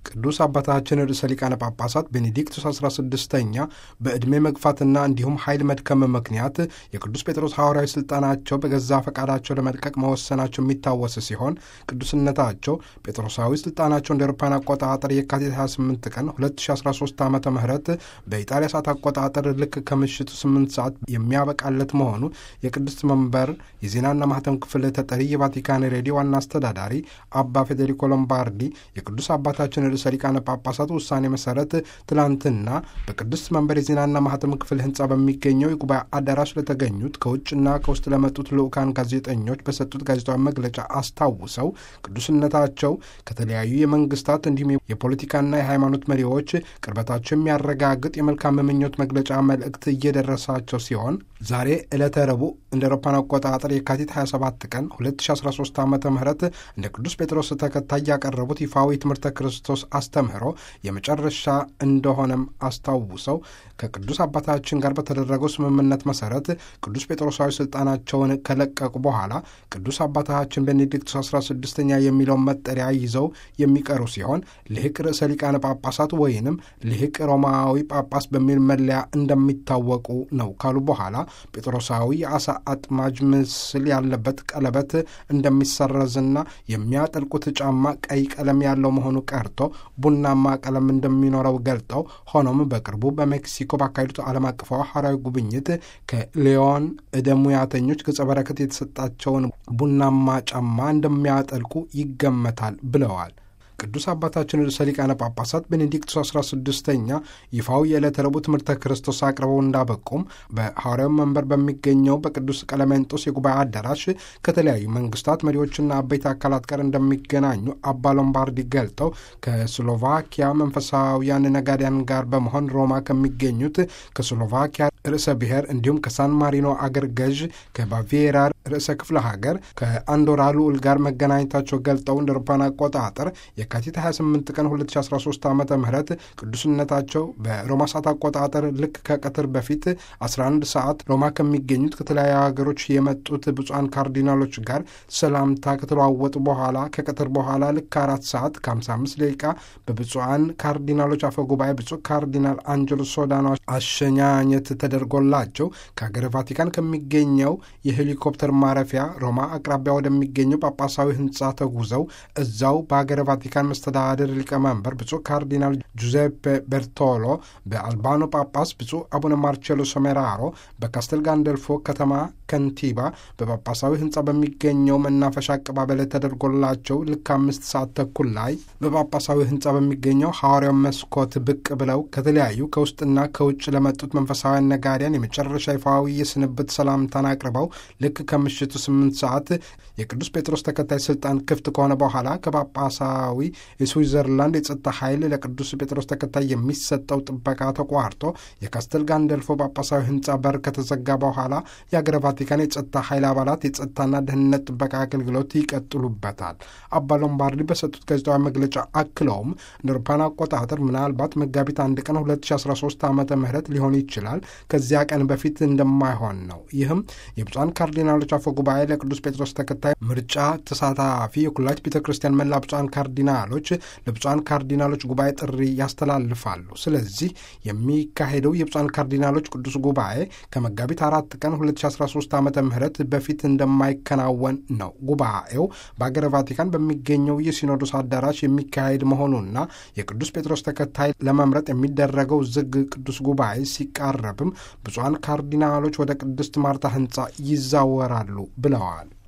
ቅዱስ አባታችን ርዕሰ ሊቃነ ጳጳሳት ቤኔዲክቱስ 16ኛ በዕድሜ መግፋትና እንዲሁም ኃይል መድከም ምክንያት የቅዱስ ጴጥሮስ ሐዋርያዊ ሥልጣናቸው በገዛ ፈቃዳቸው ለመልቀቅ መወሰናቸው የሚታወስ ሲሆን ቅዱስነታቸው ጴጥሮሳዊ ሥልጣናቸው እንደ አውሮፓውያን አቆጣጠር የካቲት 28 ቀን 2013 ዓ ም በኢጣሊያ ሰዓት አቆጣጠር ልክ ከምሽቱ 8 ሰዓት የሚያበቃለት መሆኑ የቅድስት መንበር የዜናና ማህተም ክፍል ተጠሪ የቫቲካን ሬዲዮ ዋና አስተዳዳሪ አባ ፌዴሪኮ ሎምባርዲ የቅዱስ አባታችን ርዕሰ ሊቃነ ጳጳሳት ውሳኔ መሰረት ትላንትና በቅድስት መንበር የዜናና ማህተም ክፍል ህንፃ በሚገኘው የጉባኤ አዳራሽ ለተገኙት ከውጭና ከውስጥ ለመጡት ልዑካን ጋዜጠኞች በሰጡት ጋዜጣዊ መግለጫ አስታውሰው ቅዱስነታቸው ከተለያዩ የመንግስታት እንዲሁም የፖለቲካና የሃይማኖት መሪዎች ቅርበታቸው የሚያረጋግጥ የመልካም ምኞት መግለጫ መልእክት እየደረሳቸው ሲሆን ዛሬ ዕለተ ረቡዕ እንደ አውሮፓውያን አቆጣጠር የካቲት 27 ቀን 2013 ዓ ም እንደ ቅዱስ ጴጥሮስ ተከታይ ያቀረቡት ይፋዊ ትምህርተ ክርስቶስ አስተምህሮ የመጨረሻ እንደሆነም አስታውሰው ከቅዱስ አባታችን ጋር በተደረገው ስምምነት መሰረት ቅዱስ ጴጥሮሳዊ ስልጣናቸውን ከለቀቁ በኋላ ቅዱስ አባታችን ቤኔዲክቱስ 16ኛ የሚለውን መጠሪያ ይዘው የሚቀሩ ሲሆን ልሂቅ ርዕሰ ሊቃነ ጳጳሳት ወይንም ልሂቅ ሮማዊ ጳጳስ በሚል መለያ እንደሚታወቁ ነው ካሉ በኋላ ጴጥሮሳዊ የአሳ አጥማጅ ምስል ያለበት ቀለበት እንደሚሰረዝና የሚያጠልቁት ጫማ ቀይ ቀለም ያለው መሆኑ ቀርቶ ቡናማ ቀለም እንደሚኖረው ገልጠው ሆኖም በቅርቡ በሜክሲኮ ባካሄዱት ዓለም አቀፋዊ ሐዋርያዊ ጉብኝት ከሊዮን ዕደ ሙያተኞች ገጸ በረከት የተሰጣቸውን ቡናማ ጫማ እንደሚያጠልቁ ይገመታል ብለዋል። ቅዱስ አባታችን ርዕሰ ሊቃነ ጳጳሳት ቤኔዲክቱስ 16ኛ ይፋው የዕለተ ረቡዕ ትምህርተ ክርስቶስ አቅርበው እንዳበቁም በሐዋርያው መንበር በሚገኘው በቅዱስ ቀለሜንጦስ የጉባኤ አዳራሽ ከተለያዩ መንግስታት መሪዎችና አበይት አካላት ጋር እንደሚገናኙ አባ ሎምባርዲ ገልጠው ከስሎቫኪያ መንፈሳውያን ነጋዴያን ጋር በመሆን ሮማ ከሚገኙት ከስሎቫኪያ ርዕሰ ብሔር እንዲሁም ከሳን ማሪኖ አገር ገዥ ከባቬራ ርዕሰ ክፍለ ሀገር ከአንዶራ ልዑል ጋር መገናኘታቸው ገልጠው እንደ አውሮፓውያን አቆጣጠር የካቲት 28 ቀን 2013 ዓ ም ቅዱስነታቸው በሮማ ሰዓት አቆጣጠር ልክ ከቀትር በፊት 11 ሰዓት ሮማ ከሚገኙት ከተለያዩ ሀገሮች የመጡት ብፁዓን ካርዲናሎች ጋር ሰላምታ ከተለዋወጡ በኋላ ከቀትር በኋላ ልክ አራት ሰዓት ከ55 ደቂቃ በብፁዓን ካርዲናሎች አፈ ጉባኤ ብፁዕ ካርዲናል አንጀሎ ሶዳኖ አሸኛኘት ተደርጎላቸው ከሀገር ቫቲካን ከሚገኘው የሄሊኮፕተር ማረፊያ ሮማ አቅራቢያ ወደሚገኘው ጳጳሳዊ ህንፃ ተጉዘው እዛው በሀገር ቫቲካን መስተዳድር ሊቀመንበር ብፁዕ ካርዲናል ጁዜፔ ቤርቶሎ፣ በአልባኖ ጳጳስ ብፁዕ አቡነ ማርቼሎ ሶሜራሮ፣ በካስተል ጋንደልፎ ከተማ ከንቲባ በጳጳሳዊ ህንፃ በሚገኘው መናፈሻ አቀባበል ተደርጎላቸው ልክ አምስት ሰዓት ተኩል ላይ በጳጳሳዊ ህንፃ በሚገኘው ሐዋርያው መስኮት ብቅ ብለው ከተለያዩ ከውስጥና ከውጭ ለመጡት መንፈሳውያን ነጋዴያን የመጨረሻ ይፋዊ የስንብት ሰላምታን አቅርበው ልክ ከምሽቱ ስምንት ሰዓት የቅዱስ ጴጥሮስ ተከታይ ስልጣን ክፍት ከሆነ በኋላ ከጳጳሳዊ የስዊዘርላንድ የጸጥታ ኃይል ለቅዱስ ጴጥሮስ ተከታይ የሚሰጠው ጥበቃ ተቋርጦ የካስተል ጋንደልፎ ጳጳሳዊ ህንፃ በር ከተዘጋ በኋላ የአገረ ቫቲካን የጸጥታ ኃይል አባላት የጸጥታና ደህንነት ጥበቃ አገልግሎት ይቀጥሉበታል። አባ ሎምባርዲ በሰጡት ጋዜጣዊ መግለጫ አክለውም እንደ አውሮፓውያን አቆጣጠር ምናልባት መጋቢት አንድ ቀን 2013 ዓ ም ሊሆን ይችላል ከዚያ ቀን በፊት እንደማይሆን ነው። ይህም የብፁዓን ካርዲናሎች አፈ ጉባኤ ለቅዱስ ጴጥሮስ ተከታይ ምርጫ ተሳታፊ የኩላች ቤተ ክርስቲያን መላ ብፁዓን ካርዲናሎች ለብፁዓን ካርዲናሎች ጉባኤ ጥሪ ያስተላልፋሉ። ስለዚህ የሚካሄደው የብፁዓን ካርዲናሎች ቅዱስ ጉባኤ ከመጋቢት አራት ቀን 2013 ዓ ም በፊት እንደማይከናወን ነው። ጉባኤው በአገረ ቫቲካን በሚገኘው የሲኖዶስ አዳራሽ የሚካሄድ መሆኑና የቅዱስ ጴጥሮስ ተከታይ ለመምረጥ የሚደረገው ዝግ ቅዱስ ጉባኤ ሲቃረብም ብፁዓን ካርዲናሎች ወደ ቅድስት ማርታ ህንፃ ይዛወራሉ ብለዋል።